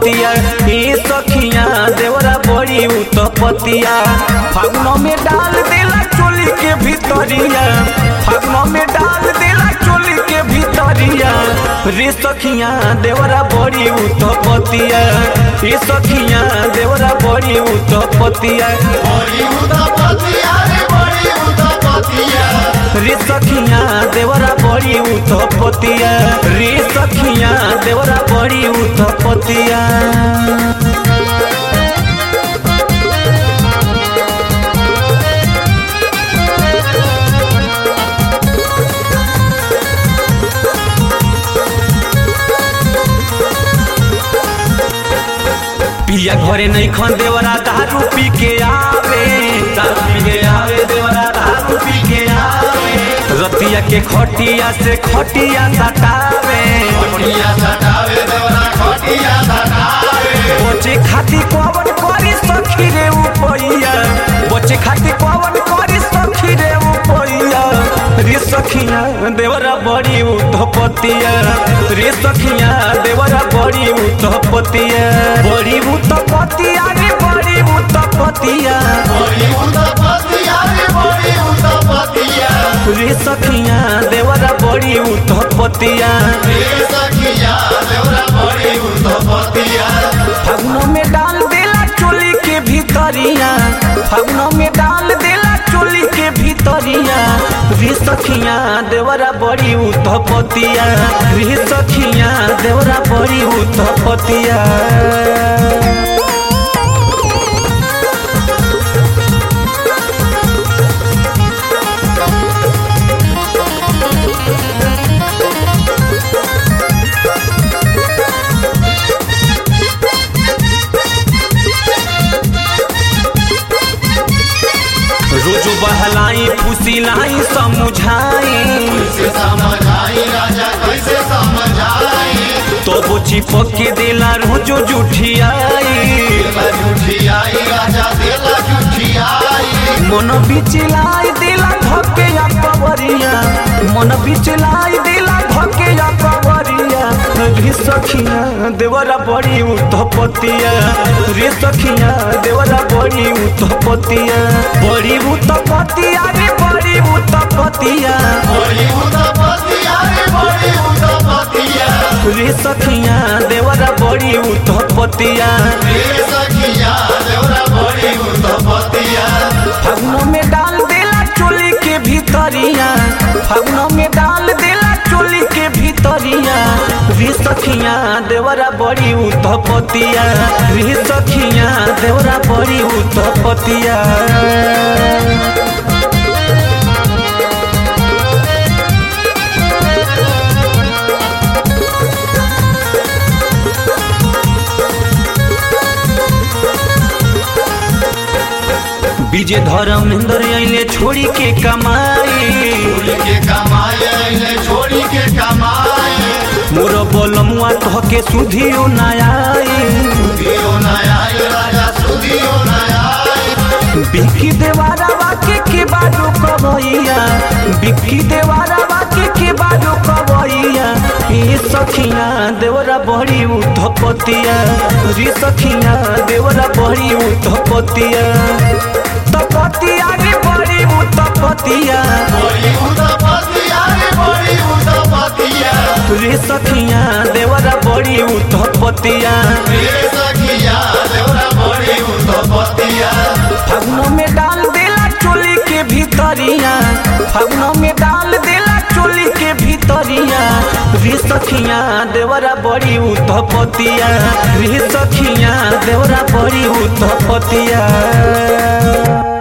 पतिया ए सखिया देवरा बड़ी उत्पतिया फागुन में डाल देला चोली के भीतरिया फागुन में डाल देला चोली के भीतरिया रे सखिया देवरा बड़ी उत्पतिया ए सखिया देवरा बड़ी उत्पतिया बड़ी उदापतिया रे बड़ी उदापतिया रे सखिया देवरा बड़ी उत्पतिया रे सखिया देवरा बड़ी उत्पतिया पिया घरे नहीं खन देवरा दारू पी के आवे दारू पी के आवे देवरा दारू पी के आवे रतिया के खटिया से खटिया सटावे खटिया सटावे देवरा खटिया सटावे बचे खाती कवन करी सखी रे उपैया बचे खाती कवन करी सखी रे उपैया रे सखिया देवरा बड़ी उतपतिया रे सखिया देवरा बड़ी उतपतिया बड़ी उतपतिया रे बड़ी उतपतिया बड़ी उदापतिया रे बड़ी उदापतिया रे सखिया देवरा बड़ी उतपतिया रे सखिया देवरा बड़ी उदापतिया फागुन में डाल देला चोली के भीतरिया फागुन में डाल देला चोली के भीतरिया रे सखिया देवरा बड़ी उतपतिया रे सखिया देवरा बड़ी उतपतिया रोजो बहलाई फुसिलाई समुझाई कैसे समझाई राजा कैसे समझाई तो वो चिपक के देला रोजो जुठियाई देला झूठियाई राजा देला झूठियाई मन बिचलाई देला धके या कवरिया मन बिचलाई देला धके या कवरिया रे सखिया देवरा बड़ी उतपतिया रे सखिया देवरा बड़ी उतपतिया बड़ी उतपतिया रे बड़ी उतपतिया बड़ी उदापतिया रे बड़ी उदापतिया रे सखिया देवरा बड़ी उतपतिया रे सखिया देवरा बड़ी उदापतिया फागुन में डाल देला चोली के भीतरिया फागुन में डाल देला चोली के भीतरिया रे सखिया देवरा बड़ी उतपतिया रे सखिया देवरा बड़ी उतपतिया विजय धर्मेंद्र अइले छोड़ी के कमाई छोड़ी के कमाए ने छोड़ी के कमाए मोर बोलमुआ तह के सुधियो नयाई दियो नया राजा सुदियो नया बिक्की देवारा वाके के बाजू कबैया बिक्की देवारा वाके के बाजू कबैया ए सखिया देवरा बड़ी उठपतिया रे सखिया देवरा बड़ी उठपतिया तपतिया रे बड़ी उठपतिया बड़ी उदापतिया रे बड़ी उदापतिया रे सखिया देवरा बड़ी उठपतिया रे सखिया देवरा बड़ी उदापतिया फागुन में डाल देला चोली के भीतरिया फागुन में डाल देला चोली के भीतरिया रे सखिया देवरा बड़ी उतपतिया रे सखिया देवरा बड़ी उतपतिया